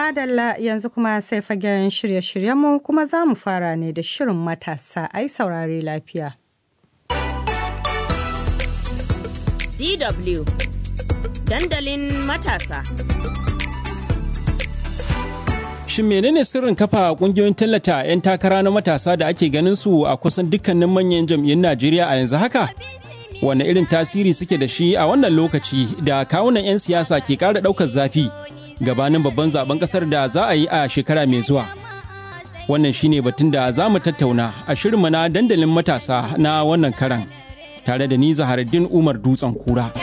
Madalla yanzu kuma sai fagen shirye-shiryenmu kuma za mu fara ne da shirin matasa ai saurare lafiya. DW Dandalin matasa. Shin menene sirrin kafa kungiyoyin tallata 'yan takara na matasa da ake ganin su a kusan dukkanin manyan jam'iyyun Najeriya a yanzu haka? Wane irin tasiri suke da shi a wannan lokaci da kawunan 'yan siyasa ke ƙara ɗaukar zafi gabanin babban zaben ƙasar da za a yi a shekara mai zuwa? Wannan shine batun da za mu tattauna a shirinmu na dandalin matasa na wannan karan tare da ni Zaharaddin Umar Dutsen Kura.